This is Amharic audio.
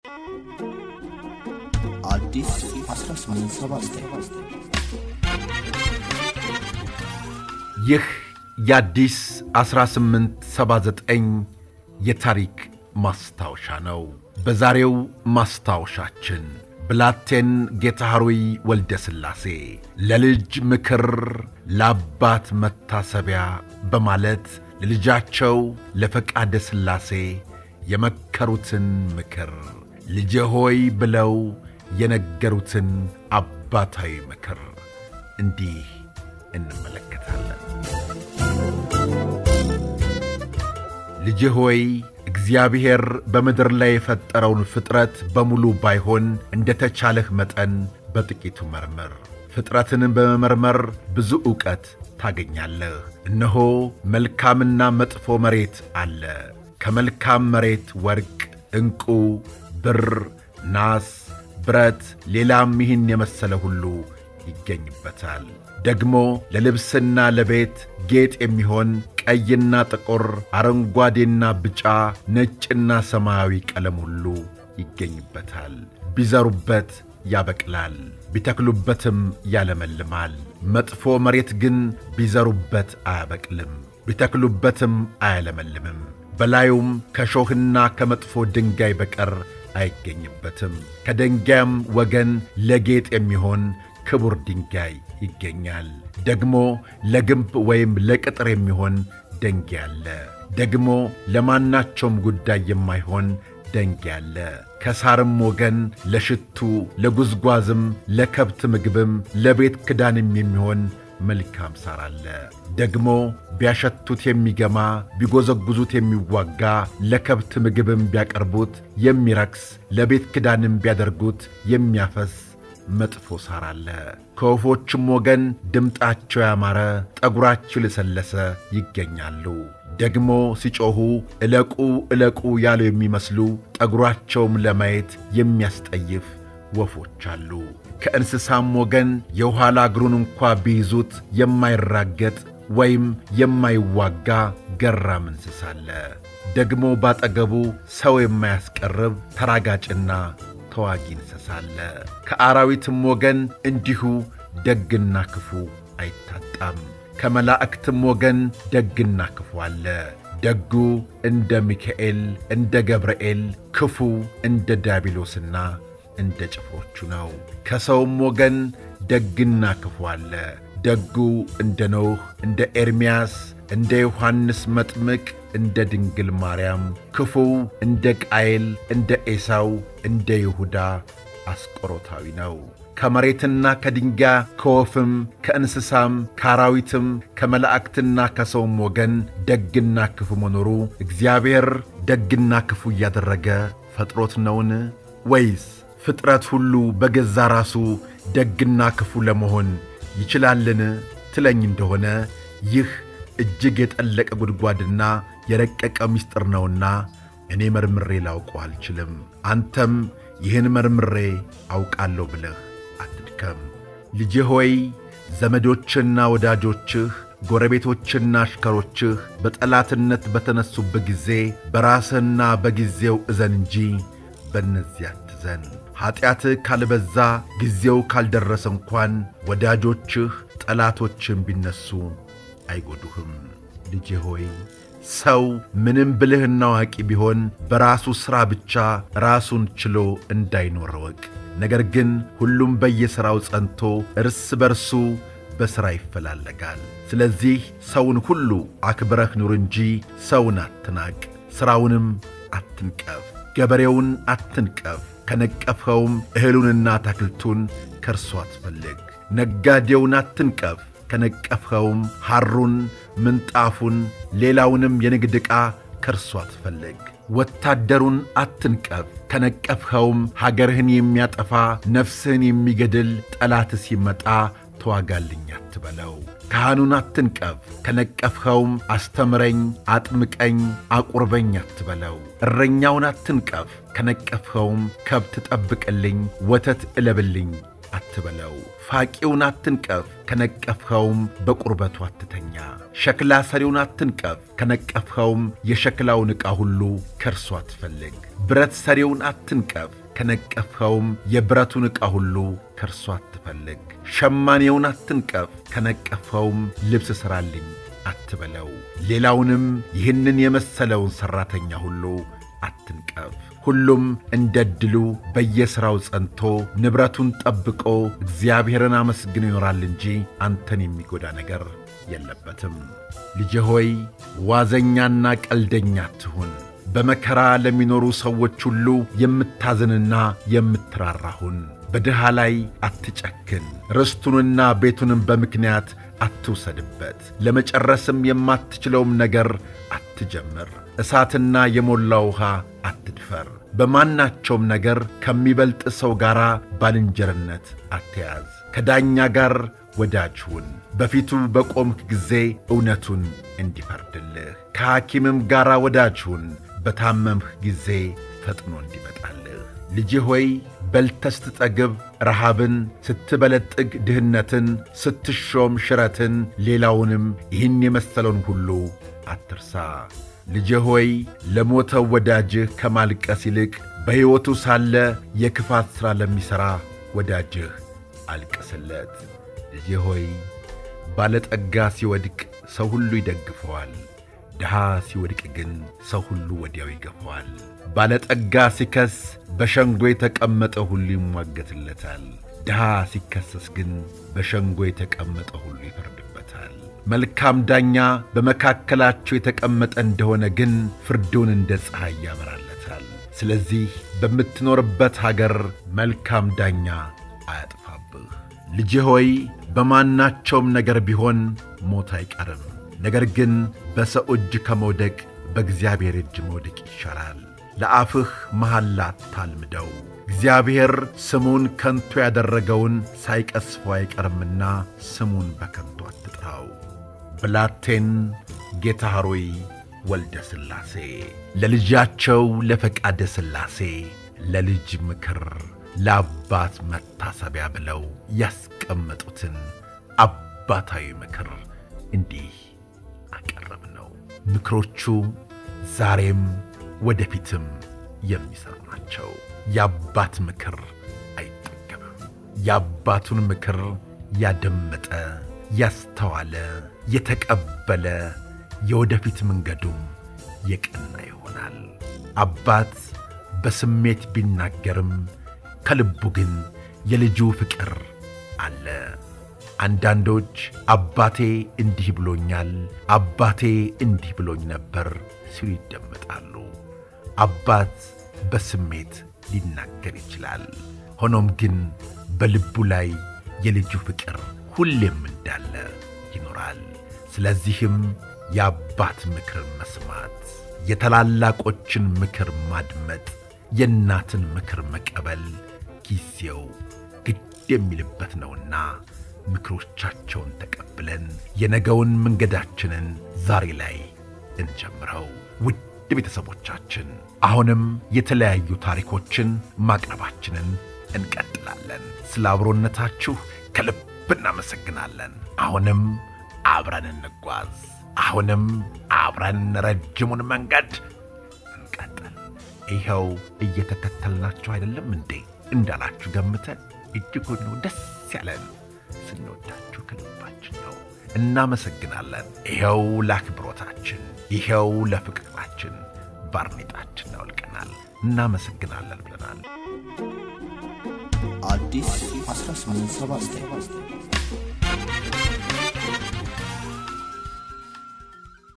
አዲስ 1879 ይህ የአዲስ 1879 የታሪክ ማስታወሻ ነው። በዛሬው ማስታወሻችን ብላቴን ጌታ ኅሩይ ወልደ ሥላሴ ለልጅ ምክር ለአባት መታሰቢያ በማለት ለልጃቸው ለፈቃደ ሥላሴ የመከሩትን ምክር ልጄ ሆይ ብለው የነገሩትን አባታዊ ምክር እንዲህ እንመለከታለን። ልጄ ሆይ እግዚአብሔር በምድር ላይ የፈጠረውን ፍጥረት በሙሉ ባይሆን እንደ ተቻለህ መጠን በጥቂቱ መርምር። ፍጥረትንም በመመርመር ብዙ ዕውቀት ታገኛለህ። እነሆ መልካምና መጥፎ መሬት አለ። ከመልካም መሬት ወርቅ፣ ዕንቁ፣ ብር፣ ናስ፣ ብረት፣ ሌላም ይህን የመሰለ ሁሉ ይገኝበታል። ደግሞ ለልብስና ለቤት ጌጥ የሚሆን ቀይና ጥቁር፣ አረንጓዴና ቢጫ፣ ነጭና ሰማያዊ ቀለም ሁሉ ይገኝበታል። ቢዘሩበት ያበቅላል፣ ቢተክሉበትም ያለመልማል። መጥፎ መሬት ግን ቢዘሩበት አያበቅልም፣ ቢተክሉበትም አያለመልምም። በላዩም ከሾህና ከመጥፎ ድንጋይ በቀር አይገኝበትም። ከድንጋይም ወገን ለጌጥ የሚሆን ክቡር ድንጋይ ይገኛል። ደግሞ ለግንብ ወይም ለቅጥር የሚሆን ደንጋይ አለ። ደግሞ ለማናቸውም ጉዳይ የማይሆን ደንጋይ አለ። ከሳርም ወገን ለሽቱ፣ ለጉዝጓዝም፣ ለከብት ምግብም፣ ለቤት ክዳንም የሚሆን መልካም ሳር አለ። ደግሞ ቢያሸቱት የሚገማ ቢጎዘጉዙት የሚዋጋ ለከብት ምግብም ቢያቀርቡት የሚረክስ ለቤት ክዳንም ቢያደርጉት የሚያፈስ መጥፎ ሳር አለ። ከወፎችም ወገን ድምጣቸው ያማረ ጠጉራቸው የለሰለሰ ይገኛሉ። ደግሞ ሲጮኹ እለቁ እለቁ ያሉ የሚመስሉ ጠጉራቸውም ለማየት የሚያስጠይፍ ወፎች አሉ። ከእንስሳም ወገን የኋላ እግሩን እንኳ ቢይዙት የማይራገጥ ወይም የማይዋጋ ገራም እንስሳ አለ። ደግሞ ባጠገቡ ሰው የማያስቀርብ ተራጋጭና ተዋጊ እንስሳ አለ። ከአራዊትም ወገን እንዲሁ ደግና ክፉ አይታጣም። ከመላእክትም ወገን ደግና ክፉ አለ። ደጉ እንደ ሚካኤል እንደ ገብርኤል፣ ክፉ እንደ ዲያብሎስና እንደ ጭፍሮቹ ነው። ከሰውም ወገን ደግና ክፉ አለ። ደጉ እንደ ኖህ እንደ ኤርምያስ እንደ ዮሐንስ መጥምቅ እንደ ድንግል ማርያም፣ ክፉው እንደ ቃየል እንደ ኤሳው እንደ ይሁዳ አስቆሮታዊ ነው። ከመሬትና ከድንጋይ ከወፍም ከእንስሳም ከአራዊትም ከመላእክትና ከሰውም ወገን ደግና ክፉ መኖሩ እግዚአብሔር ደግና ክፉ እያደረገ ፈጥሮት ነውን? ወይስ ፍጥረት ሁሉ በገዛ ራሱ ደግና ክፉ ለመሆን ይችላልን ትለኝ እንደሆነ ይህ እጅግ የጠለቀ ጉድጓድና የረቀቀ ምስጢር ነውና እኔ መርምሬ ላውቀው አልችልም። አንተም ይህን መርምሬ አውቃለሁ ብለህ አትድከም። ልጄ ሆይ ዘመዶችና ወዳጆችህ ጎረቤቶችና አሽከሮችህ በጠላትነት በተነሱበት ጊዜ በራስህና በጊዜው እዘን እንጂ በእነዚያ አትዘን። ኀጢአትህ ካልበዛ ጊዜው ካልደረሰ እንኳን ወዳጆችህ ጠላቶችን ቢነሱ አይጎዱህም። ልጄ ሆይ ሰው ምንም ብልህና አዋቂ ቢሆን በራሱ ሥራ ብቻ ራሱን ችሎ እንዳይኖር እወቅ። ነገር ግን ሁሉም በየሥራው ጸንቶ እርስ በርሱ በሥራ ይፈላለጋል። ስለዚህ ሰውን ሁሉ አክብረህ ኑር እንጂ ሰውን አትናቅ፣ ሥራውንም አትንቀፍ። ገበሬውን አትንቀፍ፣ ከነቀፍኸውም እህሉንና አታክልቱን ከእርሱ አትፈልግ። ነጋዴውን አትንቀፍ ከነቀፍኸውም ሐሩን፣ ምንጣፉን፣ ሌላውንም የንግድ ዕቃ ከእርሱ አትፈልግ። ወታደሩን አትንቀፍ ከነቀፍኸውም ሀገርህን የሚያጠፋ ነፍስህን የሚገድል ጠላት ሲመጣ ተዋጋልኝ አትበለው። ካህኑን አትንቀፍ ከነቀፍኸውም አስተምረኝ፣ አጥምቀኝ፣ አቁርበኝ አትበለው። እረኛውን አትንቀፍ ከነቀፍኸውም ከብት ጠብቅልኝ፣ ወተት እለብልኝ አትበለው። ፋቂውን አትንቀፍ፣ ከነቀፍኸውም በቁርበቱ አትተኛ። ሸክላ ሰሪውን አትንቀፍ፣ ከነቀፍኸውም የሸክላውን ዕቃ ሁሉ ከእርሱ አትፈልግ። ብረት ሰሪውን አትንቀፍ፣ ከነቀፍኸውም የብረቱን ዕቃ ሁሉ ከእርሱ አትፈልግ። ሸማኔውን አትንቀፍ፣ ከነቀፍኸውም ልብስ ሥራልኝ አትበለው። ሌላውንም ይህንን የመሰለውን ሠራተኛ ሁሉ አትንቀፍ። ሁሉም እንደ ዕድሉ በየሥራው ጸንቶ ንብረቱን ጠብቆ እግዚአብሔርን አመስግኖ ይኖራል እንጂ አንተን የሚጎዳ ነገር የለበትም። ልጄ ሆይ ዋዘኛና ቀልደኛ አትሁን። በመከራ ለሚኖሩ ሰዎች ሁሉ የምታዝንና የምትራራሁን። በድሃ ላይ አትጨክን። ርስቱንና ቤቱንም በምክንያት አትውሰድበት። ለመጨረስም የማትችለውም ነገር አትጀምር። እሳትና የሞላ ውሃ አትድፈር። በማናቸውም ነገር ከሚበልጥ ሰው ጋር ባልንጀርነት አትያዝ። ከዳኛ ጋር ወዳጅ ሁን፣ በፊቱ በቆምክ ጊዜ እውነቱን እንዲፈርድልህ። ከሐኪምም ጋር ወዳጅ ሁን፣ በታመምህ ጊዜ ፈጥኖ እንዲመጣልህ። ልጄ ሆይ በልተህ ስትጠግብ ረሃብን፣ ስትበለጥግ ድህነትን፣ ስትሾም ሽረትን፣ ሌላውንም ይህን የመሰለውን ሁሉ አትርሳ። ልጄ ሆይ ለሞተው ወዳጅህ ከማልቀስ ይልቅ በሕይወቱ ሳለ የክፋት ሥራ ለሚሠራ ወዳጅህ አልቅስለት። ልጄ ሆይ ባለጠጋ ሲወድቅ ሰው ሁሉ ይደግፈዋል፣ ድሃ ሲወድቅ ግን ሰው ሁሉ ወዲያው ይገፈዋል። ባለጠጋ ሲከስ በሸንጎ የተቀመጠ ሁሉ ይሟገትለታል፣ ድሃ ሲከሰስ ግን በሸንጎ የተቀመጠ ሁሉ ይፈርድበታል። መልካም ዳኛ በመካከላቸው የተቀመጠ እንደሆነ ግን ፍርዱን እንደ ፀሐይ ያበራለታል። ስለዚህ በምትኖርበት አገር መልካም ዳኛ አያጥፋብህ። ልጄ ሆይ በማናቸውም ነገር ቢሆን ሞት አይቀርም። ነገር ግን በሰው እጅ ከመውደቅ በእግዚአብሔር እጅ መውደቅ ይሻላል። ለአፍህ መሐላ አታልምደው፣ እግዚአብሔር ስሙን ከንቱ ያደረገውን ሳይቀስፈው አይቀርምና ስሙን በከንቱ አትጥራው። ብላቴን ጌታ ሆይ ወልደ ሥላሴ ለልጃቸው ለፈቃደ ሥላሴ ለልጅ ምክር ለአባት መታሰቢያ ብለው ያስቀመጡትን አባታዊ ምክር እንዲህ አቀረብ ነው። ምክሮቹ ዛሬም ወደፊትም የሚሠሩ ናቸው። የአባት ምክር አይጠገብም። የአባቱን ምክር ያደመጠ ያስተዋለ የተቀበለ የወደፊት መንገዱም የቀና ይሆናል። አባት በስሜት ቢናገርም ከልቡ ግን የልጁ ፍቅር አለ። አንዳንዶች አባቴ እንዲህ ብሎኛል፣ አባቴ እንዲህ ብሎኝ ነበር ሲሉ ይደመጣሉ። አባት በስሜት ሊናገር ይችላል። ሆኖም ግን በልቡ ላይ የልጁ ፍቅር ሁሌም እንዳለ ይኖራል። ስለዚህም የአባት ምክር መስማት፣ የታላላቆችን ምክር ማድመጥ፣ የእናትን ምክር መቀበል ጊዜው ግድ የሚልበት ነውና ምክሮቻቸውን ተቀብለን የነገውን መንገዳችንን ዛሬ ላይ እንጀምረው። ውድ ቤተሰቦቻችን አሁንም የተለያዩ ታሪኮችን ማቅረባችንን እንቀጥላለን። ስለ አብሮነታችሁ ከልብ እናመሰግናለን። አሁንም አብረን እንጓዝ። አሁንም አብረን ረጅሙን መንገድ እንቀጥል። ይኸው እየተከተልናችሁ አይደለም እንዴ እንዳላችሁ ገምተን እጅጉን ነው ደስ ያለን። ስንወዳችሁ ከልባችን ነው። እናመሰግናለን። ይኸው ለአክብሮታችን፣ ይኸው ለፍቅራችን ባርኔጣችን አውልቀናል። እናመሰግናለን ብለናል። አዲስ 1879